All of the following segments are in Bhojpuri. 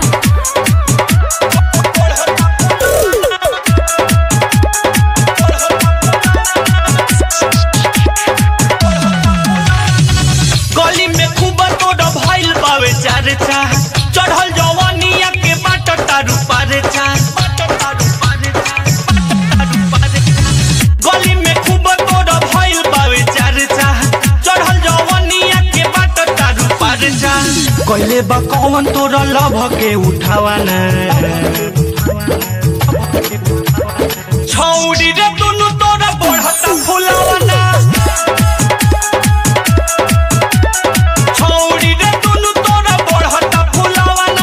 गली में खूब तोड़ भइल बावे चार चा चढ़ल जवानिया के बाट तारू पारे चा गली में खूब तोड़ भइल बावे चार चा चढ़ल जवानिया के बाट तारू पारे चा कइले बा कौन तोरा लभ के उठावाना छौड़ी रे दुनु तोरा बढ़ता फुलावाना छौड़ी रे दुनु तोरा बढ़ता फुलावाना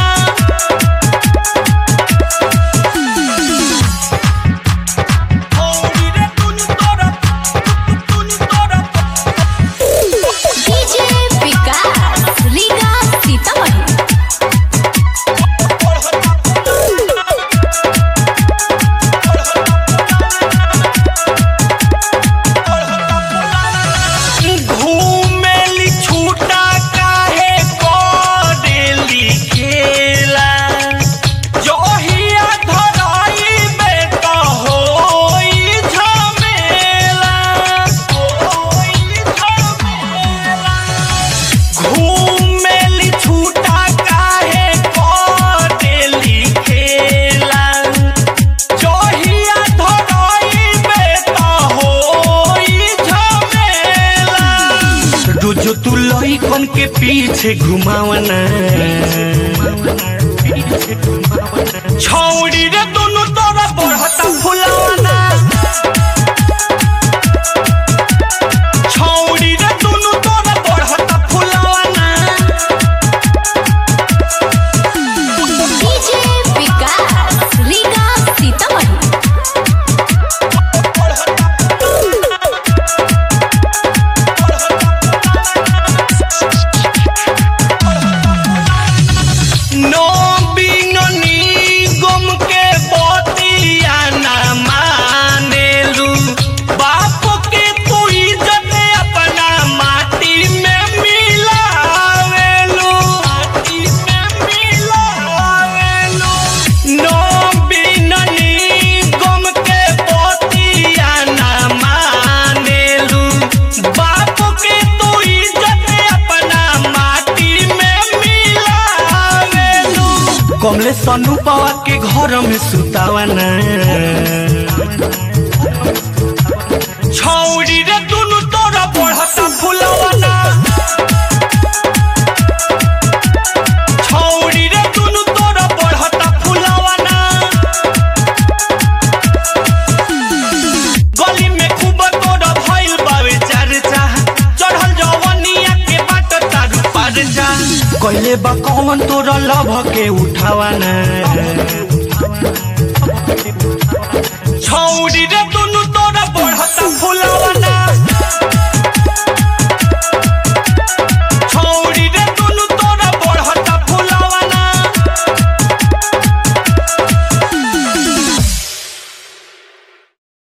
छौड़ी रे दुनु तोरा दुनु तोरा डीजे विकास रीगा सीतामढ़ी घूमेली छूटा काहे करेली खेला जोहिया धराई में तो होई झमेला होई झमेला घूमेली छूटा काहे करेली खेला जोहिया धराई में तो होई झमेला रोज तू लइकन के पीछे घुमावना छौड़ी रे दोनों तोरा बढ़ता फुलावना छौड़ी रे दोनों तोरा बढ़ता फुलावना डीजे विकास रीगा सीतामढ़ी नो बिननी गम के बतिया ना मानेलू बाप के तू इज्जत अपना माटी में मिलावेलू माटी में मिलावेलू नो बिननी गम के बतिया ना मानेलू बाप के तू इज्जत अपना माटी में मिलावेलू कमले सनु पावा के घर में सुतावना छौड़ी रे दुनु तोरा बढ़ता फुलावना छौड़ी रे दुनु तोरा बढ़ता फुलावना गली में खूब तोरा भइल बावे चार चा चढ़ल जवानिया के बाट तारू पार जा कइले बा कौन तोरा लभ के उठावाना छौड़ी रे तू